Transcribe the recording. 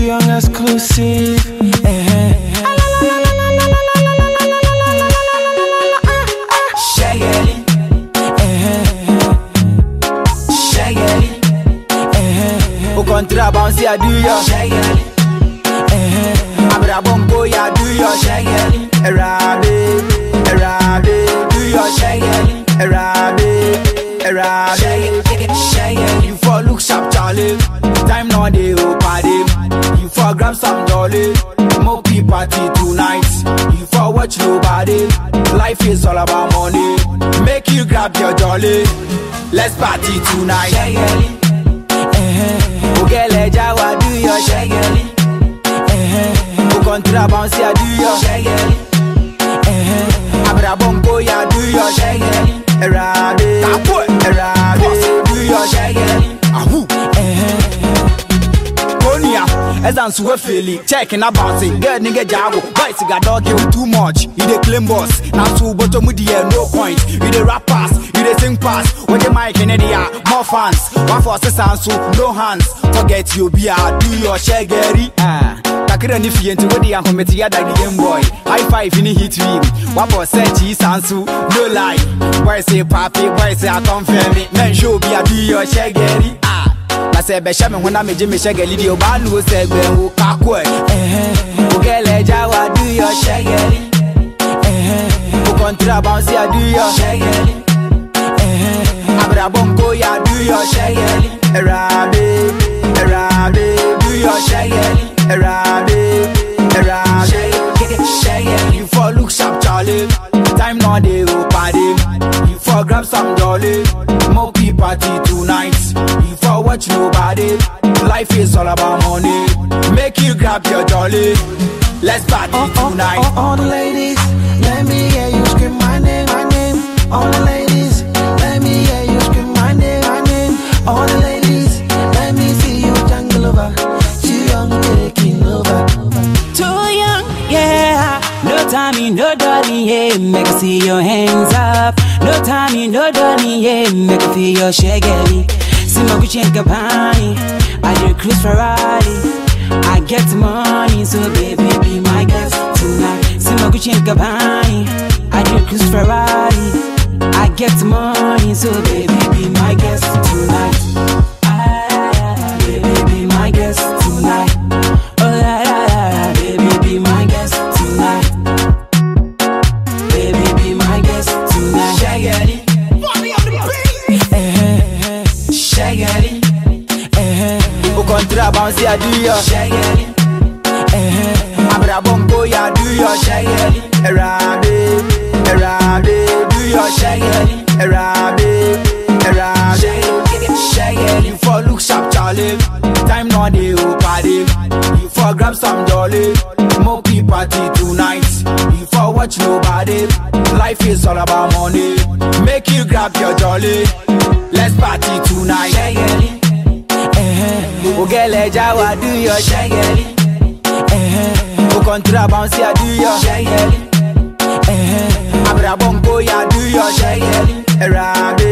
young exclusive. Shaggy. Shaggy. O contrabando se adia. Shaggy. Abra bongo ya do your shaggy. Erabe, erabe, do your shaggy. Erabe, erabe, shaggy. You for look sharp, Charlie. Time now they oh party. You for grab some dolly. More people party tonight. You for watch nobody. Life is all about money. Make you grab your dolly. Let's party tonight. Shaggy. Ogele Jawa do your shaggy. O contraband say do your shaggy. Abra bongo ya do your shaggy. Erabe, erabe, do your shaggy. Ahu. Konya, as I'm so feeling, checking about it. Girl, nigga, jago, boys, got dog you too much. You dey claim boss, now two bottom with the air, no point. You dey rap pass, you dey sing pass. When the mic in the air, more fans. One for assistance, so no hands. Forget you be a do your shaggy. Ah. kakra ne fie nti wode ahomete yɛda ne game boy high five ne hit win wabɔ sɛ kyii sanso no lie boy say papi boy say akɔmfɛ me menhwɛ obi a do your shaggy ah na sɛ ɛbɛhyɛ me ho na megye me hyɛgɛli deɛ ɔbaa ne wo sɛ gbɛnwo kakoɛ wogɛlɛ agya wa do your hyɛgɛli wokontraband sɛ a do your hyɛgɛli abrabɔnko yɛ a do your hyɛgɛli ɛrabe ɛrabe do your hyɛgɛli ɛrabe ɛrabe hyɛgɛli you for look sharp charlie time now dey go party you for grab some dolly more people party tonight you for watch nobody life is all about money make you grab your dolly let's party tonight All, all the ladies, let me hear you scream my name, my name. All the ladies, let me hear you scream my name, my name. All the ladies, let me see you jungle over. Too young, taking over. Too young, yeah. No time, no darling, yeah. Make I see your hands up. No time, no darling, yeah. Make I feel your shaggy. See my Gucci and Gabbani. I do cruise Ferrari. I get money, so baby, be my guest tonight. See my Gucci and Gabbani. I do cruise Ferrari. I get money, so baby, be my guest tonight. Ah, baby, be my guest tonight. Oh la la la la, baby, be my guest tonight. Baby, be my guest tonight. Shaggy. Shaggy. O contraband say I do your shaggy. Abrabongo ya do your shaggy. Erabe, erabe, do your shaggy. Erabe, erabe, shaggy. You for look sharp, Charlie. Time now they go party. You for grab some dolly. More people party tonight. You for watch nobody. Life is all about money. Make you grab your dolly. Let's party tonight. Shaggy. Ogele Jawa do your shaggy. O contraband say I do your shaggy. Abrabongo ya do your shaggy. Erabe,